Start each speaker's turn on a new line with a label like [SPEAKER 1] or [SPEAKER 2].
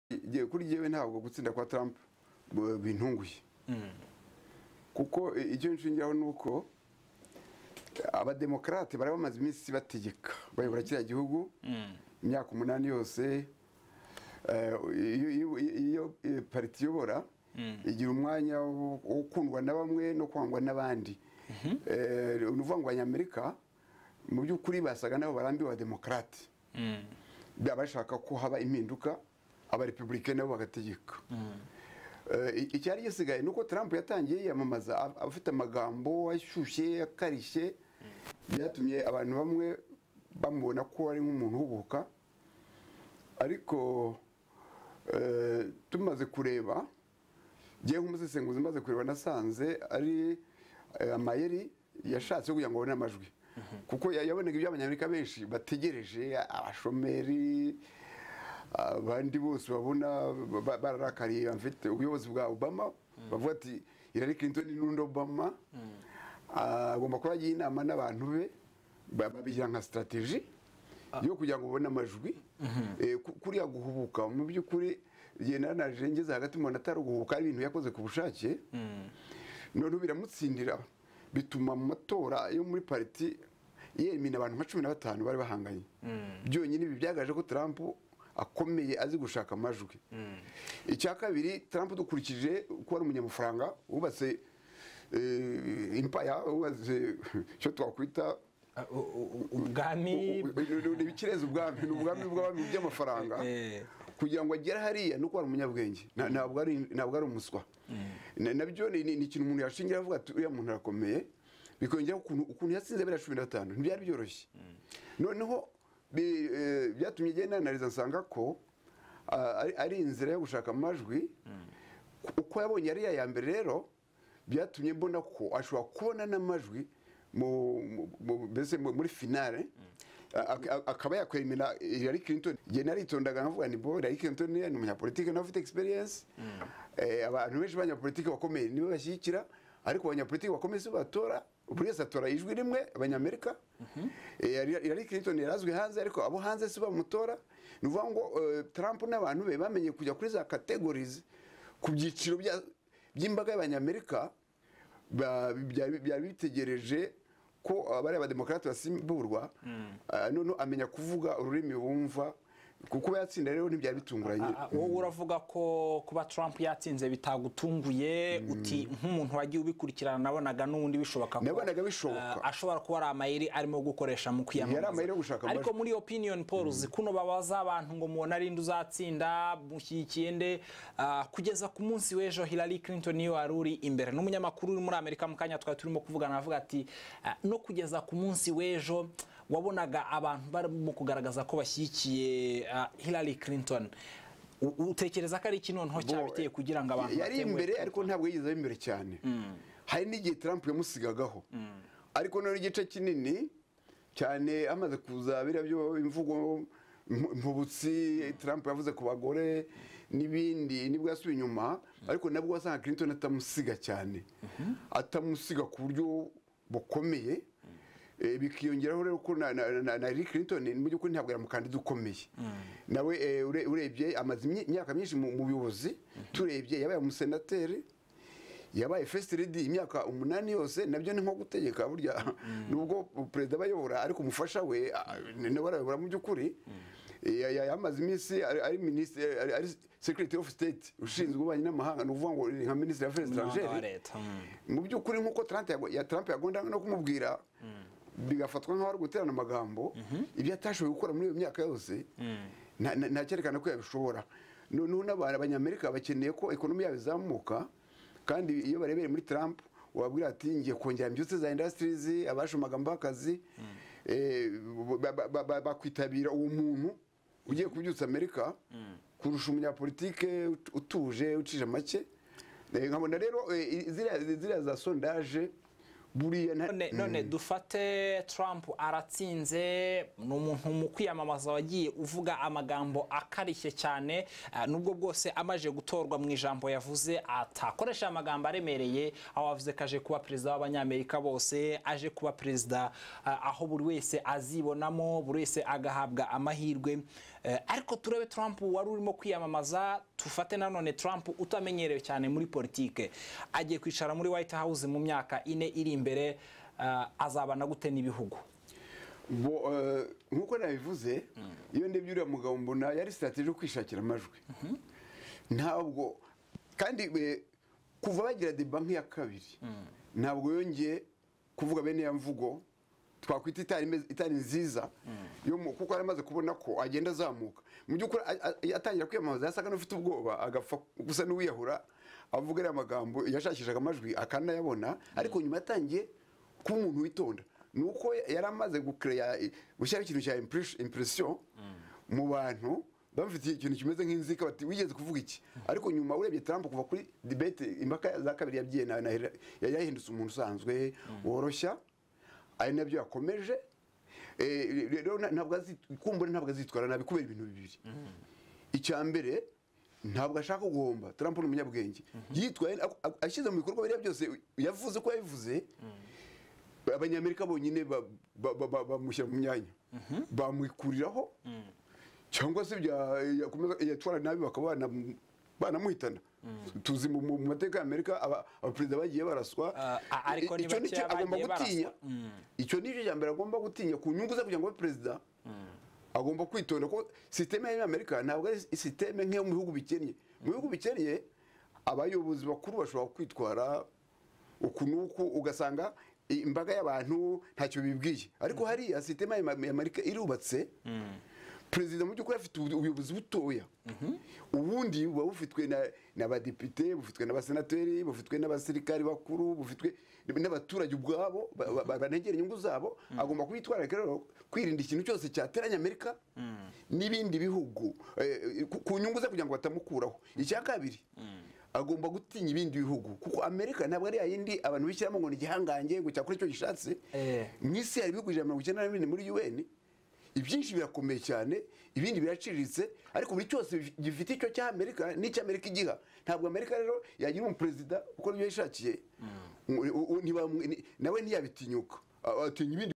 [SPEAKER 1] igihe kuri yewe ntabwo gutsinda kwa Trump bu- bintunguye kuko eh, icyo nshingiraho ni uko abademokarate bari bamaze iminsi bategeka bayobora kiriya gihugu imyaka umunani yose eh, iyo- iyo iyo eh, pariti iyobora igira umwanya wo wo gukundwa na bamwe no kwangwa n'abandi Eh, ni ukuvuga ngo abanyamerika mu by'ukuri basaga nabo barambiwe abademokarate abashaka ko haba impinduka abarepublike nabo bagategeka Eh, i- icyari gisigaye ni uko trump yatangiye yiyamamaza af- afite amagambo ashyushye akarishye byatumye abantu bamwe bamubona ko ari nk'umuntu uhubuka ariko eh, tumaze kureba ngewe nk'umusesenguzi maze kureba nasanze ari eh, amayeri yashatse kugira ngo abone amajwi kuko ya- yabonaga ibyo abanyamerika benshi bategereje abashomeri abandi bose babona ba- ba- bararakariye mfite ubuyobozi bwa obama bavuga ati hillary clinton n'undi obama Ah, agomba kuba yagiye inama n'abantu be ba- babigira nka strategy yo kugira ngo ubone amajwi Eh, ku- kuriya guhubuka mu by'ukuri genda nanajengeza hagati umuntu atari guhubuka ari ibintu yakoze ku bushake noneho biramutsindira bituma mu matora yo muri pariti yemina abantu nka cumi na batanu bari bahanganye byonyine ibi byagaragaje ko Trump akomeye azi gushaka amajwi icya kabiri Trump dukurikije ko ari umunyamafaranga wubatse eh, empire wubatse icyo twakwita
[SPEAKER 2] Ah, u- u- u- ubwami
[SPEAKER 1] ni ibikirenze ubwami ni ubwami bw'abami by'amafaranga
[SPEAKER 2] Eh.
[SPEAKER 1] kugira ngo agere hariya ni uko ari umunyabwenge Na- ntabwo ari ntabwo ari umuswa Na- nabyo ni ni- ni ikintu umuntu yashingira avuga ati uriya muntu arakomeye bikongera ukuntu ukuntu yatsinze biriya cumi na batanu ntibyari byoroshye noneho bi- eh, byatumye igenda nanariza nsanga ko ah, ari- ari inzira yo gushaka amajwi uko yabonye ariya ya mbere rero byatumye mbona ko ashobora kubona n'amajwi mu- mu- mu- mbese mu- muri finale a- a- akaba yakwemera Hillary Clinton njye naritondaga nkavuga ni bo Hillary Clinton ni umunyapolitike nawe ufite experience Eh, abantu benshi b'abanyapolitike bakomeye nibo bashyigikira ariko abanyapolitike bakomeye si bo batora buri wese atora ijwi rimwe abanyamerika Eh, Hillary Clinton yarazwi hanze ariko abo hanze si bo bamutora ni ukuvuga ngo eh, Trump n'abantu be bamenye kujya kuri za categories ku byiciro bya- by'imbaga y'abanyamerika ba- byari byari bitegereje ko abari abademokarate basimburwa ah, noneho amenya kuvuga ururimi bumva kuko kuba yatsinda rero ntibyari bitunguranye
[SPEAKER 2] Ah, ah, wowe uravuga ko kuba Trump yatsinze bitagutunguye uti nk'umuntu wagiye ubikurikirana nabonaga n'undi bishoboka ko
[SPEAKER 1] Nabonaga bishoboka.
[SPEAKER 2] ah, ashobora kuba ari amayeri arimo gukoresha mu kwiyamamaza
[SPEAKER 1] Yari amayeri yo gushaka amajwi.
[SPEAKER 2] ariko muri opinion polls kuno babaza abantu ngo mubona ari nde uzatsinda mushyigikiye nde Ah, kugeza ku munsi w'ejo Hillary Clinton niyo wari uri imbere n'umunyamakuru uri muri Amerika mu kanya twari turimo kuvugana avuga ati ah, no kugeza ku munsi w'ejo wabonaga abantu barimo kugaragaza ko bashyigikiye ah, Hillary Clinton U- utekereza ko ari iki noneho
[SPEAKER 1] Bo-
[SPEAKER 2] cyabiteye kugira ngo abantu
[SPEAKER 1] yari
[SPEAKER 2] batenguhe
[SPEAKER 1] imbere
[SPEAKER 2] Clinton?
[SPEAKER 1] ariko ntabwo yigeze aba imbere cyane hari n'igihe Trump yamusigagaho ariko noneho igice kinini cyane amaze kuza biriya byo imvugo mpu- mpubutsi Trump yavuze ku bagore n'ibindi nibwo yasubiye inyuma ariko nabwo wasanga Clinton atamusiga cyane atamusiga ku buryo bukomeye Eh, bikiyongeraho rero ko na, na, na, na Hillary Clinton mu by'ukuri ntabwo yamukandida ukomeye nawe eh, ure- urebye amaze imye- imyaka myinshi mu mu buyobozi turebye yabaye umusenateri yabaye first lady imyaka umunani yose nabyo ni nko gutegeka burya nubwo perezida aba ayobora ariko umufasha we ah, nawe arayobora mu by'ukuri Ya- ya- yamaze iminsi ari ari minisitiri ari- ari secretary of state ushinzwe ububanyi n'amahanga ni ukuvuga ngo ni nka minisitiri y'affaires
[SPEAKER 2] Umunyamabanga wa
[SPEAKER 1] étrangères
[SPEAKER 2] leta, mm.
[SPEAKER 1] mu by'ukuri nk'uko Trump yago- ya Trump yagondaga no kumubwira bigafatwa nk'aho ari guterana amagambo ibyo atashoboye gukora muri iyo myaka yose nta- nta- nta cyerekana ko yabishobora noneho n'abantu abanyamerika bakeneye ko ekonomi yabo izamuka kandi iyo barebeye muri Trump wabwira ati ngiye kongera imbyutse za industries abashomaga mbakazi eh, ba- ba- ba- ba- bakwitabira uwo muntu ugiye kubyutsa amerika kurusha umunyapolitike ut- utuje ucije make Eh, nkabona rero eh, i- ziriya ziriya za sondaje buriya nta-
[SPEAKER 2] none, none dufate Trump aratsinze ni umuntu mu kwiyamamaza wagiye uvuga amagambo akarishye cyane ah, nubwo bwose amaje gutorwa mu ijambo yavuze atakoresha amagambo aremereye aho avuze ko aje kuba perezida w'abanyamerika bose aje kuba perezida ah, aho buri wese azibonamo buri wese agahabwa amahirwe Eh, ariko turebe Trump wari urimo kwiyamamaza tufate nanone Trump utamenyerewe cyane muri politike agiye kwicara muri White House mu myaka ine iri imbere ah, azabana gute n'ibihugu
[SPEAKER 1] bo eh, nk'uko nabivuze iyo ndebye uriya mugabo mbona yari sitati yo kwishakira amajwi ntabwo kandi eh, kuva bagira de banki ya kabiri ntabwo yongeye kuvuga bene ya mvugo twakwita itari imeze- itari nziza yo mu- kuko yari amaze kubona ko agenda azamuka mu by'ukuri a- a- atangira kwiyamamaza yasaga n'ufite ubwoba agapfa gusa n'uwiyahura avuga ariya magambo yashakishaga amajwi akanayabona ariko nyuma yatangiye kuba umuntu witonda ni uko yari amaze gukereya gushyiraho ikintu cya impresiyo mu bantu bamufitiye ikintu kimeze nk'inzika bati wigeze kuvuga iki ariko nyuma urebye Trump kuva kuri debate impaka za kabiri yabyiye na- na Hillary, yari yahindutse umuntu usanzwe woroshya ari nabyo yakomeje Eh, rero na- ntabwo azi- kumbura ntabwo azitwara nabi kubera ibintu bibiri icya mbere ntabwo ashaka guhomba Trump ni umunyabwenge yitwaye ashyize mu bikorwa biriya byose yavuze ko yabivuze abanyamerika bonyine ba- ba- ba- ba- bamushyira mu myanya bamwikuriraho cyangwa se bya- yakomeza yatwara nabi bakaba banam- banamuhitana tuzi mu mu- mu mateka y'amerika aba- abaperezida bagiye baraswa
[SPEAKER 2] Ah, ah, ariko ni
[SPEAKER 1] Icyo
[SPEAKER 2] bake
[SPEAKER 1] nicyo agomba
[SPEAKER 2] bagiye
[SPEAKER 1] gutinya icyo nicyo cya mbere agomba gutinya ku nyungu ze kugira ngo abe perezida agomba kwitonda ko sisiteme y'amerika ntabwo ari sisiteme nk'iyo mu bihugu bikennye mu bihugu bikennye abayobozi bakuru bashobora kwitwara uku n'uku ugasanga i- imbaga y'abantu ntacyo bibwiye ariko hariya sisiteme y'amerika irubatse perezida mu by'ukuri afite ubu- ubuyobozi butoya ubundi buba bufitwe na- n'abadepite bufitwe n'abasenateri bufitwe n'abasirikari bakuru bufitwe n'abaturage ubwabo ba- ba- banegera inyungu zabo agomba kwitwararika rero kwirinda ikintu cyose cyateranya amerika n'ibindi bihugu eh, ku- ku nyungu ze kugira ngo batamukuraho icya kabiri agomba gutinya ibindi bihugu kuko amerika ntabwo ari yayindi abantu bishyiramo ngo ni igihangange ngo cyakora icyo gishatse
[SPEAKER 2] Eh.
[SPEAKER 1] mu isi hari ibihugu ijana na mirongo icyenda na bine muri un ibyinshi birakomeye cyane ibindi biraciriritse ariko buri cyose gifite icyo cya amerika n'icyo amerika igiha ntabwo amerika rero yagira umuperezida uko ibyo yishakiye U- u- u- ntibamu- ni- nawe ntiyabitinyuka A- atinya ibindi